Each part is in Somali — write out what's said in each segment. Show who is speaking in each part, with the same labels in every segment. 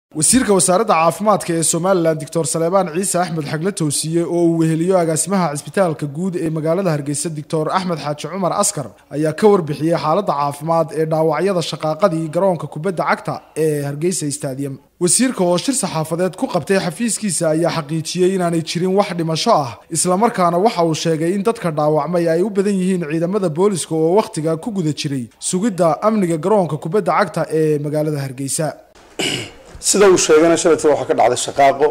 Speaker 1: wasiirka wasaaradda caafimaadka ee somalilan doctor saleebaan ciise axmed xagle toosiye oo uu weheliyo agaasimaha cisbitaalka guud ee magaalada hargeysa doctor axmed xaaji cumar askar ayaa ka warbixiyey xaaladda caafimaad ee dhaawacyada shaqaaqadii garoonka kubadda cagta ee hargeysa stadium wasiirka oo shir saxaafadeed ku qabtay xafiiskiisa ayaa xaqiijiyey inaanay jirin wax dhimasho ah islamarkaana waxa uu sheegay in dadka dhaawacmay ay u badan yihiin ciidamada booliska oo wakhtiga ku guda jiray sugidda amniga garoonka kubadda cagta ee magaalada hargeysa
Speaker 2: sida uu sheegayna shalayta waxaa ka dhacday shaqaaqo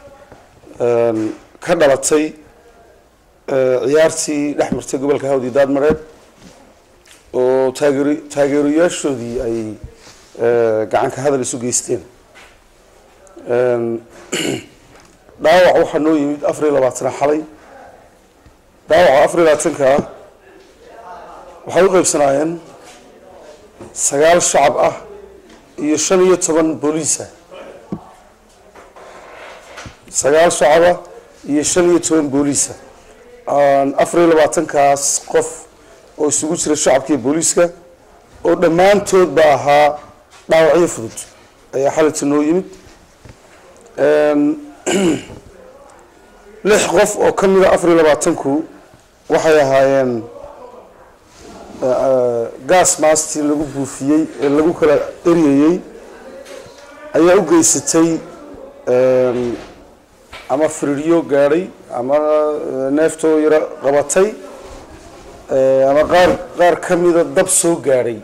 Speaker 2: ka dhalatay ciyaartii dhex martay gobolka hawdi daadmareed oo taageer taageerayaashoodii ay gacanka hadal isu geysteen dhaawac waxaa noo yimid afar iyo labaatana xalay dhaawaca afar iyo labaatankaa waxay u qaybsanaayeen sagaal shacab ah iyo shan iyo toban booliisa sagaal shacaba iyo shan iyo toban booliisa afar iyo labaatankaas qof oo isugu jira shacabka iyo booliiska oo dhammaantood ba ahaa dhaawacyo fudud ayaa xalinta noo yimid lix qof oo ka mida afar iyo labaatanku waxay ahaayeen gas mastii lagu buufiyey ee lagu kala eryayey ayaa u geysatay ama firiryo gaadhay ama neeftoo yaro qabatay ama qaar qaar ka mida dab soo gaadhay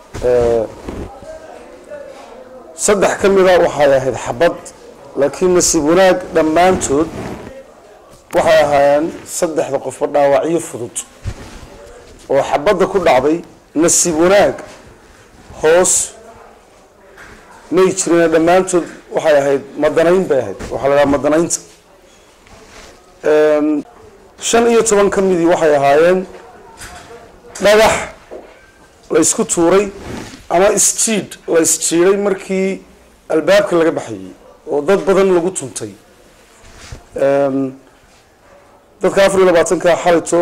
Speaker 2: saddex ka mida waxay ahayd xabad laakiin nasiib wanaag dhammaantood waxay ahaayeen saddexda qofba dhaawacyo fudud oo xabadda ku dhacday nasiib wanaag hoos may jirine dhammaantood waxay ahayd madanayn bay ahayd waxaa la dhaha madanaynta shan iyo toban ka midii waxay ahaayeen dhagax la ysku tuuray ama isjiid la isjiiday markii albaabka laga baxayay oo dad badan lagu tuntay dadka afar iyo labaatanka xalito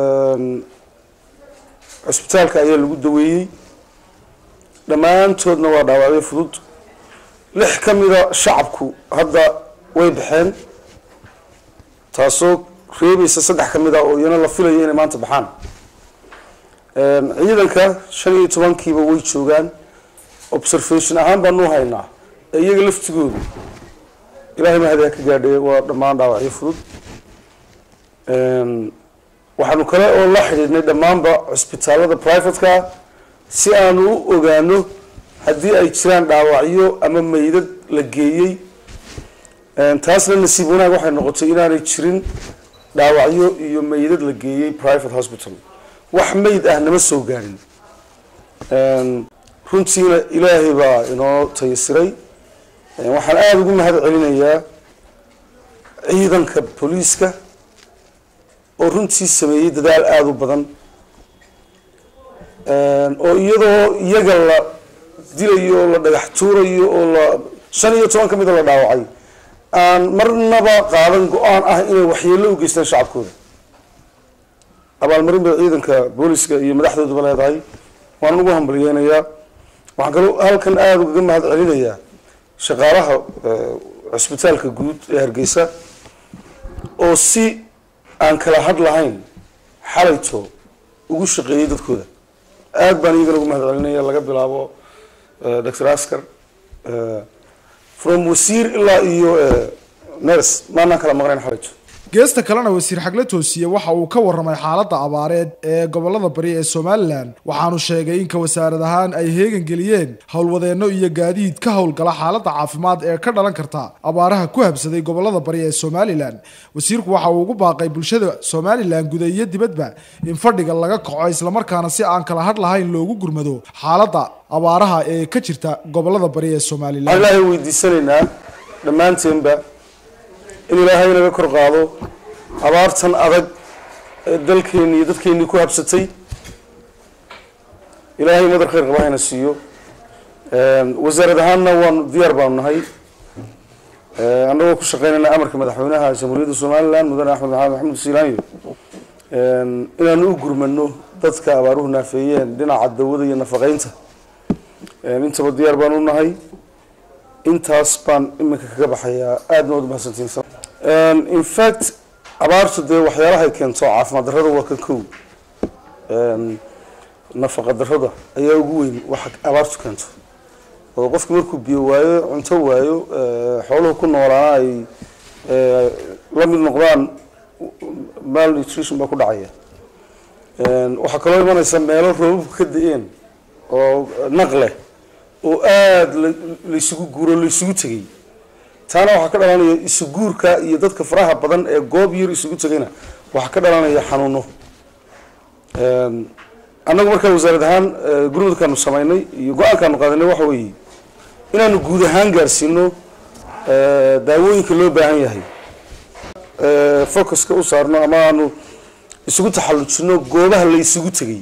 Speaker 2: cusbitaalka ayaa lagu daweeyey dhammaantoodna waa dhaawacyo fudud lix ka mida shacabku hadda way baxeen taasoo reebaysa saddex ka mid a oo iyana la filayo inay maanta baxaan ciidanka shan iyo tobankiiba way joogaan observation ahaan baanu haynaa ee iyaga laftigoodu ilahay mahadi ha ka gaadhee waa dhammaan dhaawacyo fudud waxaanu kale oo la xidhiidhnay dhammaanba cusbitaalada privateka si aanu u ogaano haddii ay jiraan dhaawacyo ama meydad la geeyey taasna nasiib wanaag waxay noqotay inaanay jirin dhaawacyo iyo meydad la geeyey private hospital wax meyd ah nama soo gaadhin runtiina ilaahay baa inoo tayasiray waxaan aada ugu mahad celinayaa ciidanka booliiska oo runtii sameeyey dadaal aada u badan oo iyadoo iyaga la dilayo oo la dhagax tuurayo oo la shan iyo toban ka mida la dhaawacay aan marnaba qaadan go-aan ah inay waxyeello u geystaan shacabkooda abaalmarin bay ciidanka booliska iyo madaxdooduba leedahay waan ugu hambalyeynayaa waxaan kaloo halkan aada ugaga mahad celinayaa shaqaalaha cusbitaalka guud ee hargeysa oo si aan kala had lahayn xalayto ugu shaqeeyey dadkooda aada baan iyagana ugu mahad celinaya laga bilaabo doctor askar from wasiir ilaa iyo ners maanaan kala maqnayn xalayto
Speaker 1: geesta kalena wasiir xagle toosiye waxa uu ka warramay xaaladda abaareed ee gobolada bari ee somalilan waxaanu sheegay in ka wasaarad ahaan ay heegan geliyeen howlwadeenno iyo gaadiid ka howlgala xaaladda caafimaad ee ka dhalan karta abaaraha ku habsaday gobolada bari ee somalilan wasiirku waxa uu ugu baaqay bulshada somalilan guda iyo dibadba in fadhiga laga kaco islamarkaana si aan kala hadh lahayn loogu gurmado xaaladda abaaraha ee ka jirta gobolada bari ee somalilan
Speaker 2: waxaan ilaahay weydiisanaynaa dhammaanteenba in ilaahay naga kor qaado abaartan adag ee dalkeeni iyo dadkeennii ku habsatay ilaahay madar khayr qaba hayna siiyo wasaarad ahaanna waanu diyaar baanu nahay annagoo ku shaqeynayna amarka madaxweynaha jamhuuriyadda somalilan mudane axmed maxamed maxamed siilaanyo inaanu u gurmano dadka abaaruhu naafeeyeen dhinaca dawada iyo nafaqeynta intaba diyaar baanu nahay intaas baan iminka kaga baxayaa aadna waad umahadsantiin in fact abaartu dee waxyaalahay keento caafimaad darrada waa ka kow nafaqa darrada ayaa ugu weyn waxa abaartu keento oo qofki markuu biyo waayo cunto waayo xooluhu ku noolaana ay la mid noqdaan malnutrition baa ku dhacaya waxaa kaloo imanaysa meelo roobabku ka da-een oo naq leh oo aada laysugu guuro laysugu tegay taana waxaa ka dhalanaya isuguurka iyo dadka faraha badan ee goob yar isugu tegayna waxaa ka dhalanaya xanuuno annagu markaa wasaarad ahaan gurmudkaanu samaynay iyo go-aankaanu qaadanay waxa weeye inaanu guud ahaan gaarsiino daawooyinka loo baahan yahay focuska u saarno ama aanu isugu taxallujino goobaha la isugu tegay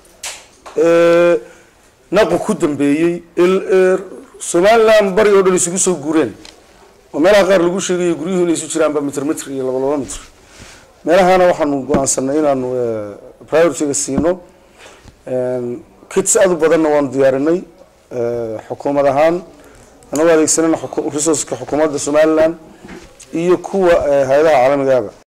Speaker 2: naqu ku dambeeyey somaliland bari oo dhan isugu soo guureen oo meelaha qaar lagu sheegayo guryuhu inay isu jiraanba mitr mitr iyo laba laba mitr meelahana waxaanu go-aansanay inaanu priorityga siino kits aad u badanna waanu diyaarinay xukuumad ahaan anagoo adeegsanayna resourceka xukuumadda somaliland iyo kuwa hay-adaha caalamigaaba